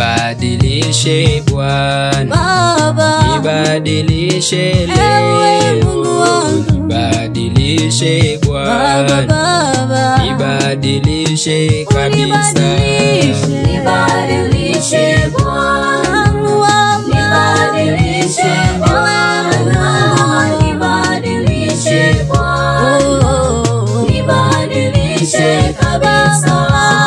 Nibadilishe Bwana, Baba, nibadilishe ewe leo, Mungu wangu, nibadilishe Baba, Bwana, Baba, nibadilishe kabisa. unibadilishe, Nibadilishe Bwana, Mungu wangu, nibadilishe Bwana, nibadilishe Bwana, Oh, nibadilishe kabisa.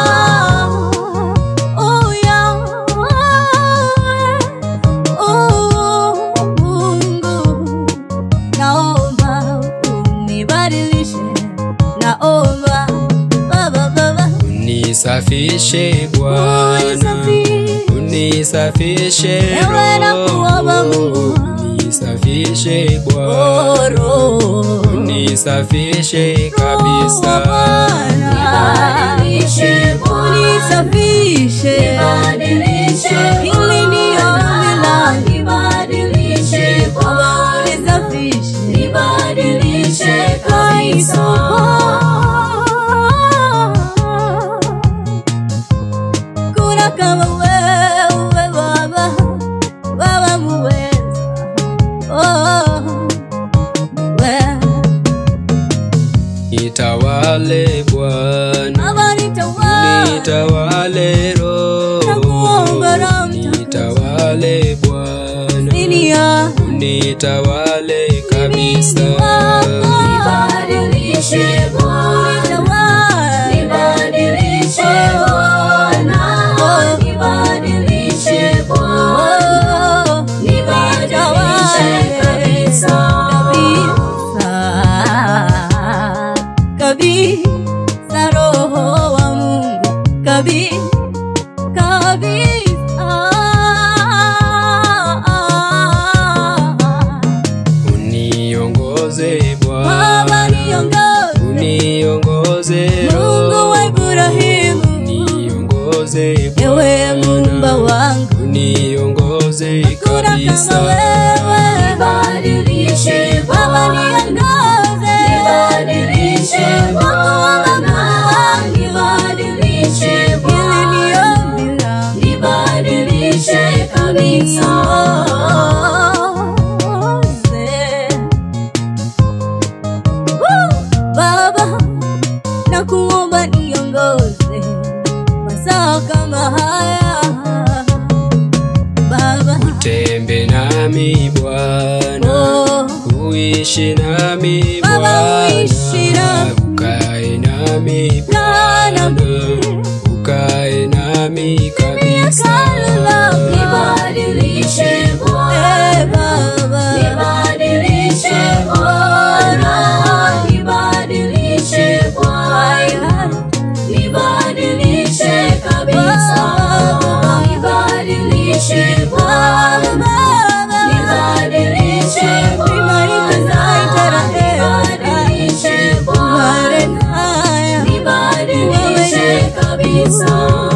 Oh, Yahweh, oh, Mungu, naomba unibadilishe, naomba Baba, Baba, Unisafishe Bwana, unisafishe. unisafishe Ewe nakuomba Roho, Mungu. unisafishe Bwana, Oh, Roho, unisafishe kabisa. Nibadilishe Bwana, unisafishe nibadilishe Hili ni ombi langu. nibadilishe Bwana, unisafishe nibadilishe kabisa. Kuna kama wewe Baba, Baba muweza. Oh, wewe Nitawale Bwana, Baba nitawala. nitawale Nakuomba Roho Roho, Mtakatifu. nitawale Bwana, Chini ya nitawale kabisa. Nibadilishe Bwana, nitawala. nibadilishe Bwana, nibadilishe Bwana, Oh, nibadilishe kabisa. kabisa kabisa, Roho wa Mungu kabisa kabisa. Uniongoze Baba Bwana, niongoze, uniongoze Mungu wa Ibrahimu, uniongoze ewe Muumba Bwana, wangu, uniongoze kuna kama kabisa. wewe. Nibadilishe Baba Bwana, niongoze, nibadilishe Bwana, nibadilishe hili Bwana, ni ombi langu. nibadilishe kabisa. Baba, nakuomba niongoze masaa kama haya Baba, Tembe nami Bwana, oh, uishi nami Baba, Bwana, uishi nami. ukae nami Kaa nami. Bwana, ukae nami kabisa. hekalu lako. Nibadilishe Bwana, Eh, Baba, nibadilishe Bwana, nibadilishe Bwana, nibadilishe kabisa. Nibadilishe Bwana, nibadilishe Bwana, nibadilishe Bwana, nibadilishe kabisa.